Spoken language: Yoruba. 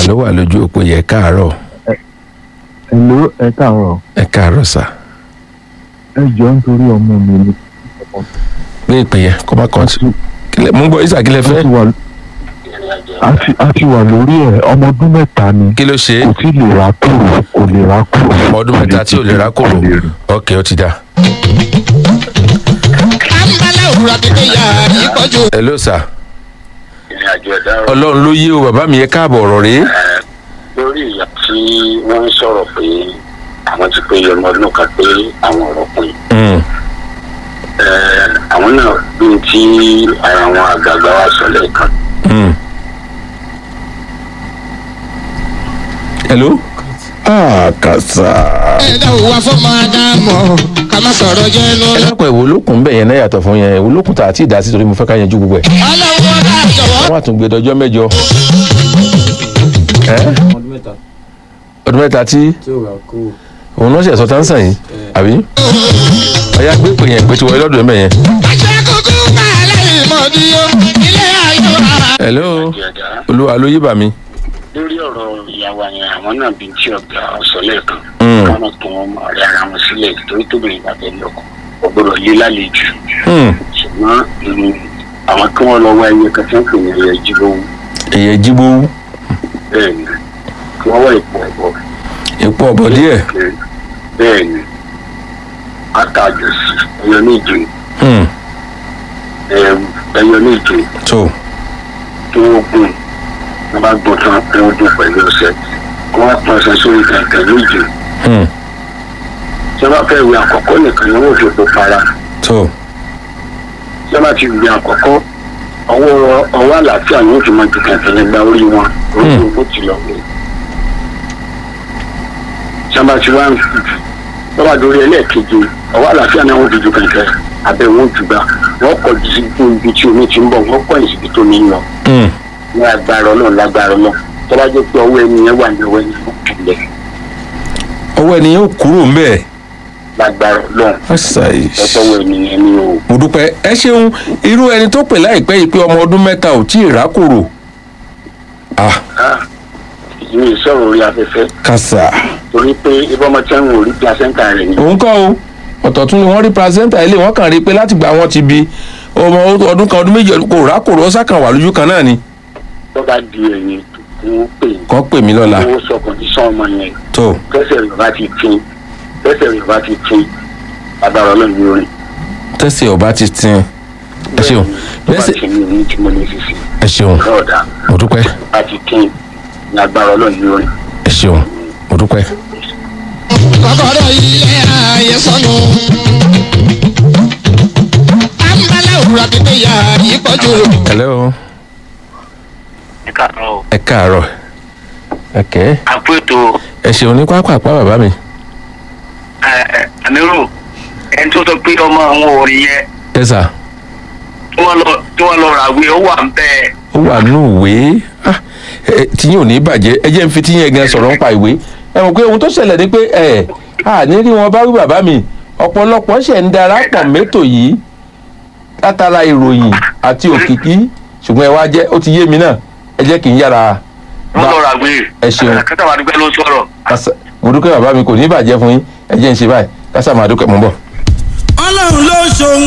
ló wà lójú òpó yẹ káàárọ̀ Hello, ẹ káàárọ̀. ẹ káàárọ̀ sà Ẹ jọ̀ọ́ nítorí ọmọ mi ni. gbé ìpè yẹn kó má kàn sí kílẹ̀ mú gbọ́ ìsà kílẹ̀ A fẹ́ ti wà a ti a ti wà lórí ẹ̀ ọmọ ọdún mẹ́ta ni. kí ló ṣe é Kò tí lè ra kúrò kò lè ra kúrò. ọmọ ọdún mẹ́ta tí ò lè rákòrò Kò lè rìn. ok ó ti dá àǹbálà òwúrọ̀ dídé yà ìpọ́jù. hello sà ìrìn àjò ẹ̀dá ọlọ́run ló yé o bàbá mi yẹ káàbọ̀ ọ̀rọ̀ rèé lórí ìyá tí wọ́n ń sọ̀rọ̀ pé àwọn ti pé ọmọ ọdún kan pé àwọn ọ̀rọ̀ pin Mm, àwọn náà bí tí ara àwọn àgbààgbà wa sọ lẹ́ẹ̀kan mm. hello ah kàṣà ẹ̀dá òwúwa fọmọ ádámọ̀ ká má sọ̀rọ̀ jẹ́ ẹ lórí. dápọ̀ ìwò olókùn bẹ̀ yẹn náà yàtọ̀ fún yẹn ìwò olókùn tà àti ìdásí torí mo fẹ́ ká yanjú gbogbo ẹ̀ ọlọ́wọ́ ọ̀dà jọ̀wọ́. wọ́n á tún gbé dọjọ́ mẹ́jọ ẹ́ ọdún mẹ́ta ọdún mẹ́ta tí tí ò rà kó òun náà ṣe ẹ̀sọ́ táǹsàn yìí àbí ọ̀yá gbé pè yẹn pé ti wọlé lọ́dún ẹ̀mẹ́ yẹn. àṣẹ kúkú kàlẹ́ ìmọ̀díyó ilé ayé wa. hello àjò ẹ̀dá olúwa ló yí bà mí. lórí ọ̀rọ̀ ìyàwó yẹn àwọn náà bí tí ọ̀gá sọ lẹ́ẹ̀kan Mm. káwọn tó wọn ọ̀rẹ́ ara wọn sílẹ̀ torí tóbìnrin bá fẹ́ lọ́kọ̀ ọgbọ́dọ̀ yé lálejò Hmm, ṣùgbọ́n mm, àwọn kí wọ́n lọ wá ẹyẹ kan tí wọ́n pè ní ẹyẹ jíbówó èyẹ jíbó bẹ́ẹ̀ ni kí wọ́n wá ìpò ọ̀bọ ipò ọ̀bọ̀ díẹ̀ bẹ́ẹ̀ ni àtàjọsí ẹyọ méje Hmm, ẹm, ẹyọ méje tó tí wọ́n gùn wọ́n bá gbọ́n tán kí wọ́n dùn pẹ̀lú ọ̀sẹ̀ kí wọ́n pọn ọ̀sẹ̀ sórí kẹ̀kẹ́ méje Hmm, tí wọ́n bá fẹ́ wí àkọ́kọ́ nìkan ni wọ́n fi epo para tó tí wọ́n bá ti wí àkọ́kọ́ ọwọ́ ọwọ́ àlàáfíà ni wọ́n fi máa ju kẹ̀kẹ́ yẹn gba orí wọn orí Hmm. wọn kò ti lọ wí. tí wọ́n bá ti wá ń fi jù wọ́n bá dorí ẹlẹ́ẹ̀keje ọwọ́ àlàáfíà náà wọ́n fi ju kẹ̀kẹ́ abẹ́ wọn jù gbà wọ́n kọ̀ jù sí ibi tí omi ti ń bọ̀ wọ́n kọ̀ ní síbi tó ní lọ Hmm, ní agbára ọlọ́run lágbára ọlọ́run tó bá jẹ́ pé ọwọ́ ẹni yẹn wà ní ọwọ́ ẹni yẹn kúlẹ̀ ọwọ́ ẹni yóò kúrò ń bẹ̀ lágbára ọlọ́run Àṣàyè. ẹ̀tọ́ ọwọ́ ẹni yẹn ní o. mo dúpẹ́ ẹ ṣeun irú ẹni tó pè láìpẹ́ yìí pé ọmọ ọdún mẹ́ta ò tí ì rákòrò ah Ah, ìyẹn ìsọ̀rọ̀ orí afẹ́fẹ́ kàṣà torí pé ibọ́mọ tí wọ́n ò rí placenta rẹ̀ ni òun kọ́ o ọ̀tọ̀ tún ni wọ́n rí placenta ilé wọ́n kàn rí i pé láti gba wọn ti bi ọmọ ọdún kan ọdún méjì kò rákòrò ó sàkàn wà lójú kan náà ni tó bá di ẹ̀yìn tó ń pè kàn pè mí lọ́la owó sọ kọ̀ǹdíṣàn ọmọ yẹn tó tẹ́sẹ̀ rẹ̀ bá ti tin tẹ́sẹ̀ rẹ̀ bá ti tin agbára ọlọ́run ní orin. tẹ́sẹ̀ ọba ti tin ẹ ṣeun tó bá bẹ́sẹ̀ ti ní orin tí mo lè fi sí ẹ ṣeun lọ́ọ̀dà mo dúpẹ́ bá ti tin ní agbára ọlọ́run ní orin. ẹ ṣeun mo dúpẹ́. kọ́kọ́rọ́ ilé ayé sọnù. àǹbálà òwúrọ̀ dídé yà ìpọ́jù. hello ẹ káàárọ̀ ẹ káàárọ̀ ẹ̀kẹ́ àpótò ẹ ṣeun ní pápápá bàbá mi àmírù ẹni tó sọ pé ọmọ àwọn orin yẹn ẹ sà tí wọ́n lọ ràwé ó wà ń bẹ́ẹ̀. ó wà nù ìwé Ah, ẹ, tíyín ò ní bàjẹ́ ẹ jẹ́ ń fi tíyín gan sọ̀rọ̀ nípa ìwé ẹ mọ̀ pé ohun tó ṣẹlẹ̀ ni pé ẹ à ní rí wọn bá wí bàbá mi ọ̀pọ̀lọpọ̀ ṣẹ̀ ń darapọ̀ mẹ́tò yìí látara ìròyìn àti òkìkí ṣùgbọ́n ẹ wá jẹ́ ó ti yé mi náà ẹ jẹ́ kí n yára wọ́n lọ ràwé. ẹ ṣeun. kátà wà dúpẹ́ ló ń sọ̀rọ̀. kásá mo dúpẹ́ bàbá mi kò ní bàjẹ́ fún yín ẹ jẹ́ ń ṣe báyìí kásá máa dúpẹ́ mọ́ bọ̀. ọlọ́run ló ṣohun